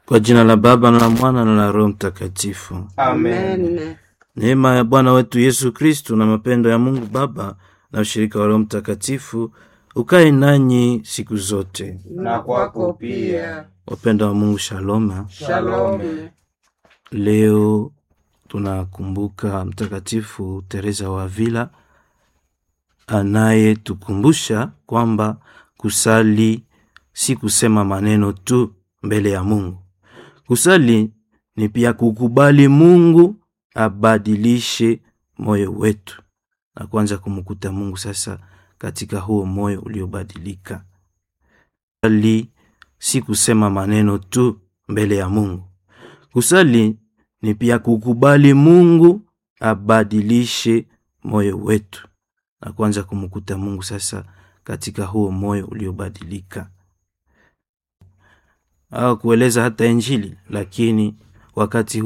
Kwa jina la Baba na la Mwana na la Roho Mtakatifu. Amen. Neema ya Bwana wetu Yesu Kristu na mapendo ya Mungu Baba na ushirika wa Roho Mtakatifu ukae nanyi siku zote. Na kwako pia. Wapendo wa Mungu, shalom. Shalom. Leo tunakumbuka Mtakatifu Teresa wa Avila anayetukumbusha kwamba kusali si kusema maneno tu mbele ya Mungu. Kusali ni pia kukubali Mungu abadilishe moyo wetu na kuanza kumkuta Mungu sasa katika huo moyo uliobadilika. Kusali si kusema maneno tu mbele ya Mungu. Kusali ni pia kukubali Mungu abadilishe moyo wetu na kuanza kumkuta Mungu sasa katika huo moyo uliobadilika, au kueleza hata Injili, lakini wakati